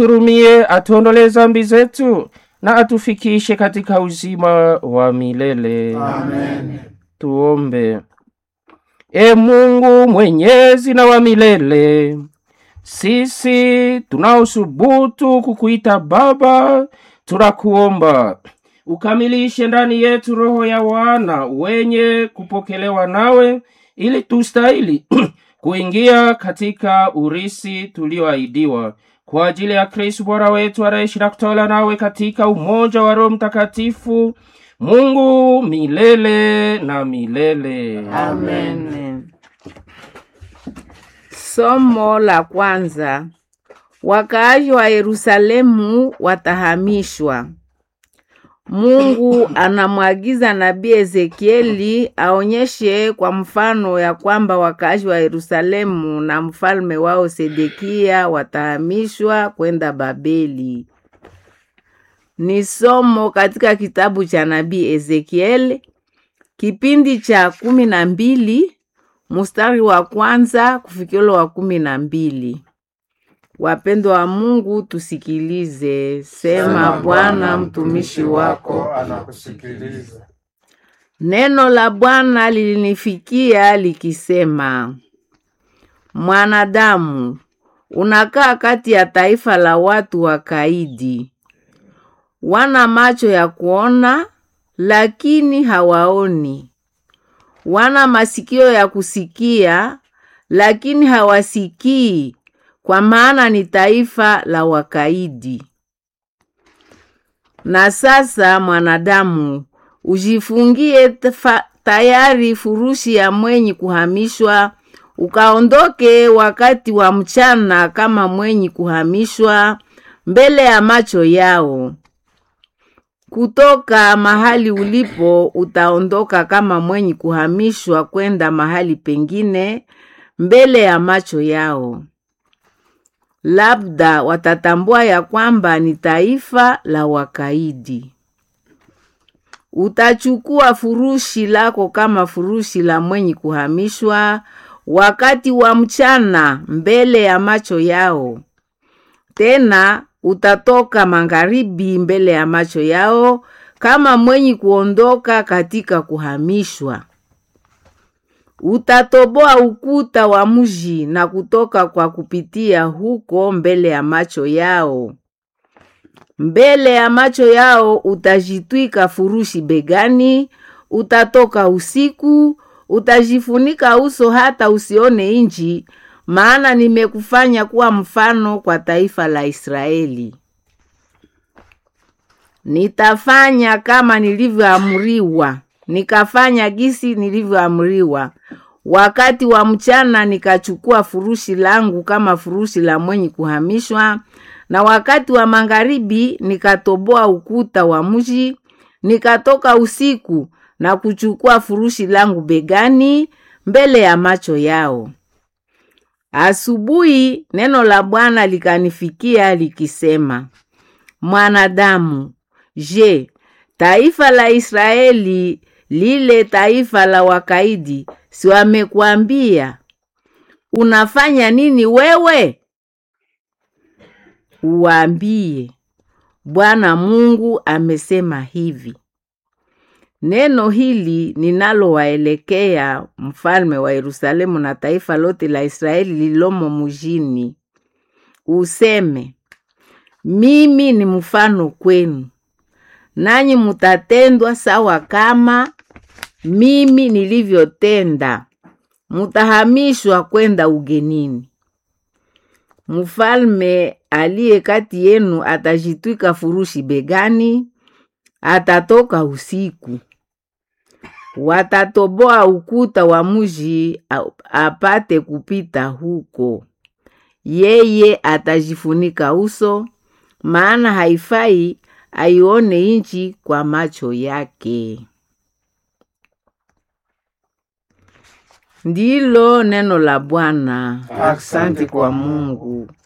turumie, atuondolee dhambi zetu na atufikishe katika uzima wa milele. Amen. Tuombe. E Mungu mwenyezi na wa milele, sisi tunaosubutu kukuita Baba, tunakuomba ukamilishe ndani yetu roho ya wana wenye kupokelewa nawe, ili tustahili kuingia katika urisi tulioahidiwa kwa ajili ya Kristo Bwana wetu anaishi na kutawala nawe katika umoja wa Roho Mtakatifu, Mungu milele na milele. Amen. Somo la kwanza. Wakaaji wa Yerusalemu watahamishwa. Mungu anamwagiza nabii Ezekieli aonyeshe kwa mfano ya kwamba wakaaji wa Yerusalemu na mfalme wao Sedekia watahamishwa kwenda Babeli. Ni somo katika kitabu cha nabii Ezekieli kipindi cha kumi na mbili mstari wa kwanza kufikilo wa kumi na mbili. Wapendwa wa Mungu, tusikilize. Sema Bwana, mtumishi wako. anakusikiliza. Neno la Bwana lilinifikia likisema, mwanadamu, unakaa kati ya taifa la watu wakaidi, wana macho ya kuona lakini hawaoni, wana masikio ya kusikia lakini hawasikii, kwa maana ni taifa la wakaidi. Na sasa mwanadamu, ujifungie tafa- tayari furushi ya mwenyi kuhamishwa, ukaondoke wakati wa mchana kama mwenyi kuhamishwa mbele ya macho yao. Kutoka mahali ulipo utaondoka kama mwenyi kuhamishwa kwenda mahali pengine mbele ya macho yao. Labda watatambua ya kwamba ni taifa la wakaidi. Utachukua furushi lako kama furushi la mwenyi kuhamishwa wakati wa mchana mbele ya macho yao. Tena utatoka magharibi mbele ya macho yao kama mwenyi kuondoka katika kuhamishwa. Utatoboa ukuta wa mji na kutoka kwa kupitia huko mbele ya macho yao. Mbele ya macho yao utajitwika furushi begani, utatoka usiku, utajifunika uso hata usione inji, maana nimekufanya kuwa mfano kwa taifa la Israeli. Nitafanya kama nilivyoamriwa, nikafanya gisi nilivyoamriwa. Wakati wa mchana nikachukua furushi langu kama furushi la mwenye kuhamishwa, na wakati wa magharibi nikatoboa ukuta wa mji, nikatoka usiku na kuchukua furushi langu begani mbele ya macho yao. Asubuhi neno la Bwana likanifikia likisema, mwanadamu, je, taifa la Israeli lile taifa la wakaidi, si wamekuambia unafanya nini wewe? Uwaambie, Bwana Mungu amesema hivi. Neno hili ninalowaelekea mfalme wa Yerusalemu na taifa lote la Israeli lilomo mjini, useme, mimi ni mfano kwenu, nanyi mutatendwa sawa kama mimi nilivyotenda, mutahamishwa kwenda ugenini. Mfalme aliye kati yenu atajitwika furushi begani, atatoka usiku. Watatoboa ukuta wa mji a- apate kupita huko. Yeye atajifunika uso, maana haifai aione nchi kwa macho yake. Ndilo neno la Bwana. Asante kwa Mungu.